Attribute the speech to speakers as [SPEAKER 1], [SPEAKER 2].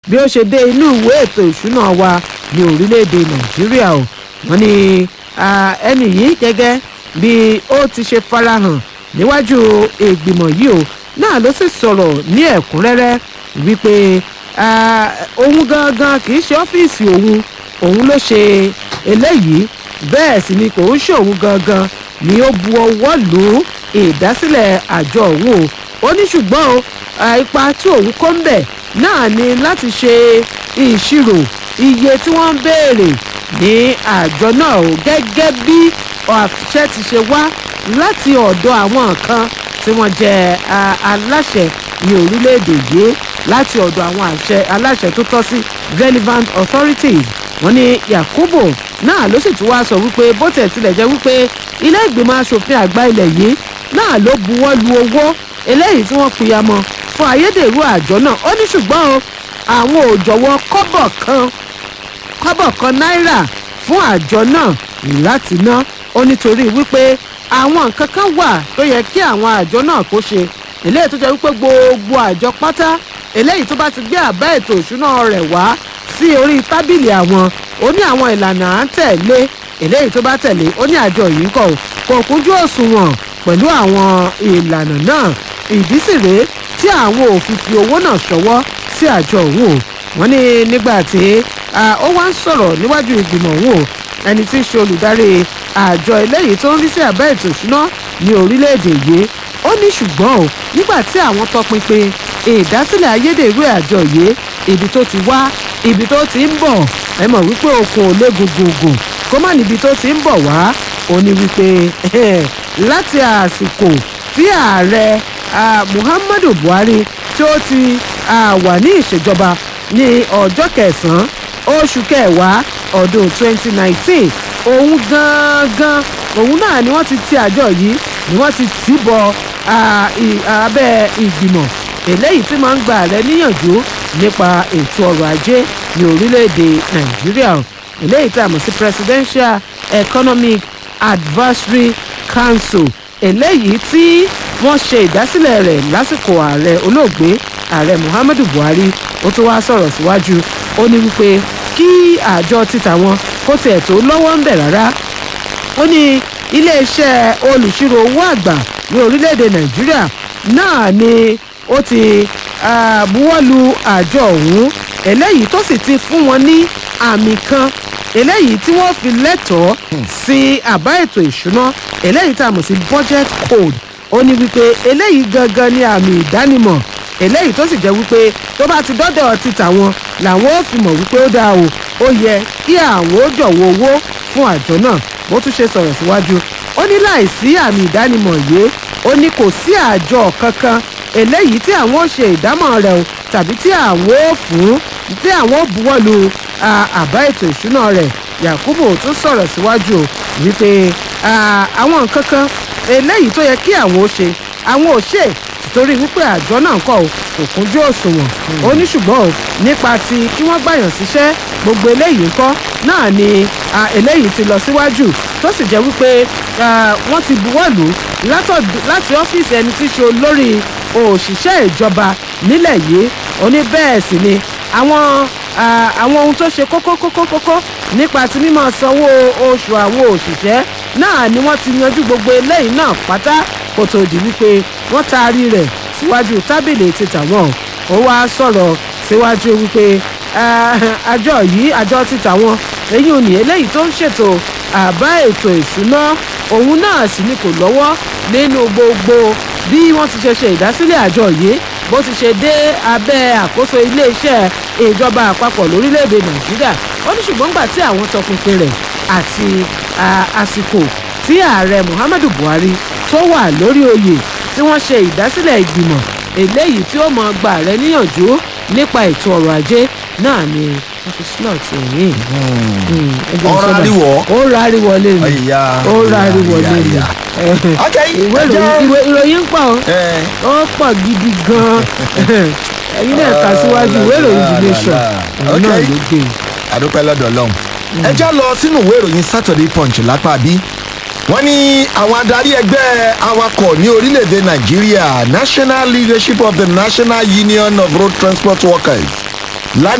[SPEAKER 1] bí ó ṣe dé inú ìwé ètò ìṣúná wa ní orílẹ̀-èdè nàìjíríà o wọ́n ní ẹnì yìí gẹ́gẹ́ bí ó ti ṣe farahàn níwájú ìgbìmọ̀ yìí o náà ló sì sọ̀rọ̀ ní ẹ̀kúnrẹ́rẹ́ wípé òun gangan kì í ṣe ọ́fíìsì òun òun ló ṣe eléyìí bẹ́ẹ̀ sì ni kò ń ṣe òun gangan ni ó bu ọwọ́ lù ú ìdásílẹ̀ àjọ òun o ó ní ṣùgbọ́n o ipa tí òun kó ń bẹ̀ náà ni láti ṣe ìṣirò iye tí wọ́n ń béèrè ní àjọ náà o gẹ́gẹ́ bí àṣẹ ti ṣe wá láti ọ̀dọ̀ àwọn kan tí wọ́n jẹ́ aláṣẹ ní orílẹ̀-èdè yìí láti ọ̀dọ̀ àwọn àṣẹ aláṣẹ tó tọ́ sí relevant authorities wọ́n ní yakubu náà ló sì tún wá sọ wípé bó tẹ̀ tilẹ̀ jẹ́ wípé ilé ìgbìmọ̀ asòfin àgbà ilẹ̀ yìí náà ló buwọ́ lu owó eléyìí tí wọ́n pìyàmọ́ fún ayédèrú àjọ náà ó ní ṣùgbọ́n o àwọn ò jọ̀wọ́ kọ́bọ̀ kan kọ́bọ̀ kan náírà fún àjọ náà láti ná ó nítorí wípé àwọn nǹkan kan wà tó yẹ kí àwọn àjọ náà kó ṣe eléyìí tó jẹ́ wípé gbogbo àjọ pátá eléyìí tó bá ti gbé àbá ètò ìṣúná rẹ̀ wá sí orí tábìlì àwọn ó ní àwọn ìlànà à ń tẹ̀lé eléyìí tó bá tẹ̀lé ó ní àjọ yìí kọ̀ kò kúnjú òṣùwọ̀n pẹ̀lú àwọn ìlànà náà ìdí sì rèé tí àwọn ò fi fi owó náà ṣọwọ́ sí àjọ òun o wọ́n ní nígbà tí ó wá ń sọ̀rọ̀ níwájú ìgbìmọ̀ òun o ẹni tí í ṣe olùdarí àjọ eléyìí tó ń rí sí àbá ètò ìṣúná ní orílẹ̀-èdè yìí ó ní ṣùgbọ́n o nígbà tí àwọn tọpinpin ìdásílẹ̀ ayédèrú àjọ yìí ibi tó ti wá ibi tó ti ń bọ̀ ẹ mọ̀ wípé okun ò lé gògògò kó má níbi tó ti ń bọ̀ wá ó ní wípé láti àsìkò tí ààrẹ muhammadu buhari tí ó ti wà ní ìṣèjọba ní ọjọ́ kẹsàn-án oṣù kẹwàá ọdún 2019 òun gangan òun náà ni wọ́n ti ti àjọ yìí ni wọ́n ti tì bọ abẹ́ ìgbìmọ̀ eléyìí tí máa ń gba ààrẹ níyànjú nípa ètò ọrọ̀ ajé ní orílẹ̀-èdè nàìjíríà eléyìí tí a mọ̀ sí presidential economic advisory council eléyìí tí wọ́n ṣe ìdásílẹ̀ rẹ̀ lásìkò ààrẹ olóògbé ààrẹ muhammadu buhari ó tún wá sọ̀rọ̀ síwájú ó ní wípé kí àjọ títà wọn kó tiẹ̀ tó lọ́wọ́ ń bẹ̀ rárá ó ní iléeṣẹ́ olùṣirò owó àgbà ní orílẹ̀-èdè nàìjíríà náà ni ó ti buwọ́lu àjọ ọ̀hún eléyìí tó sì ti fún wọn ní àmì kan eléyìí tí wọ́n fi lẹ́tọ̀ọ́ sí àbá ètò ìṣúná eléyìí tá a mọ̀ sí budget code ó ní wípé eléyìí gangan ni àmì ìdánimọ̀ eléyìí tó sì jẹ́ wípé tó bá ti dọ́dọ̀ títà wọn làwọn ó fi mọ̀ wípé ó dáa o ó yẹ kí àwọn ó jọ̀wọ́ owó fún àjọ náà bó tún ṣe sọ̀rọ̀ síwájú ó ní láìsí àmì ìdánimọ̀ yìí ó ní kò sí àjọ kankan eléyìí tí àwọn ó ṣe ìdámọ̀ rẹ̀ o tàbí tí àwọn ó fún tí àwọn ó buwọ́lu àbá ètò ìṣúná rẹ̀ yakubu tún sọ̀rọ̀ síwájú o wípé àwọn nǹkan kan eléyìí tó yẹ kí àwọn ó ṣe àwọn ò ṣe torí wípé àjọ náà kọ ò kò kúnjú òṣùwọ̀n ó ní ṣùgbọ́n o nípa ti kí wọ́n gbàyàn síṣẹ́ gbogbo eléyìí ńkọ́ náà ni eléyìí ti lọ síwájú tó sì jẹ́ wípé wọ́n ti buwọ́lù láti ọ́fíìsì ẹni tí í ṣe olórí òṣìṣẹ́ ìjọba nílẹ̀ yìí ó ní bẹ́ẹ̀ sì ni àwọn àwọn ohun tó ṣe kókó kókó kókó nípa ti mímọ sanwó oṣù àwọn òṣìṣẹ́ náà ni wọ́n ti yanjú gbogbo eléyìí náà pátá kó tó di wípé wọ́n taari rẹ̀ síwájú tábìlì ti tàwọn ó wá sọ̀rọ̀ síwájú wípé àjọ yìí àjọ ti tàwọn èyí ò ní eléyìí tó ń ṣètò àbá ètò ìṣúná òun náà sì ni kò lọ́wọ́ nínú gbogbo bí wọ́n ti ṣe ṣe ìdásílẹ̀ àjọ yìí bó ti ṣe dé abẹ́ àkóso iléeṣẹ́ ìjọba àpapọ̀ lórílẹ̀‐èdè nàìjíríà ó ní ṣùgbọ́n gbà tí àwọn tọpinpin rẹ̀ àti àsìkò tí ààrẹ muhammadu buhari tó wà lórí oyè tí wọ́n ṣe ìdásílẹ̀ ìgbìmọ̀ eléyìí tí ó mọ gba ààrẹ níyànjú nípa ètò ọrọ̀ ajé náà ni wọ́n fi slot ẹ̀yìn.
[SPEAKER 2] Ó ráríwọ̀.
[SPEAKER 1] ó ráríwọ̀ lé mi
[SPEAKER 2] Ọ̀yà,
[SPEAKER 1] ó ráríwọ̀ lé mi.
[SPEAKER 2] ọ̀yà, Ok,
[SPEAKER 1] ìwé
[SPEAKER 2] ẹ jẹ́-
[SPEAKER 1] ìròyìn ìwé- ìròyìn ń pọ̀ o
[SPEAKER 2] ẹ
[SPEAKER 1] ó pọ̀ gidi gan-an ẹ̀yin náà kà síwájú ìwé ìròyìn the nation òun náà
[SPEAKER 2] Ok.
[SPEAKER 1] ló gbé e.
[SPEAKER 2] àdúpẹ́ lọ́dọ̀ ọlọ́run. ẹ já lọ sínú ìwé ìròyìn saturday punch lápá bí. wọ́n ní àwọn adarí ẹgbẹ́ awakọ̀ ní orílẹ̀-èdè nàìjíríà national leadership of the national union of road transport workers lánàá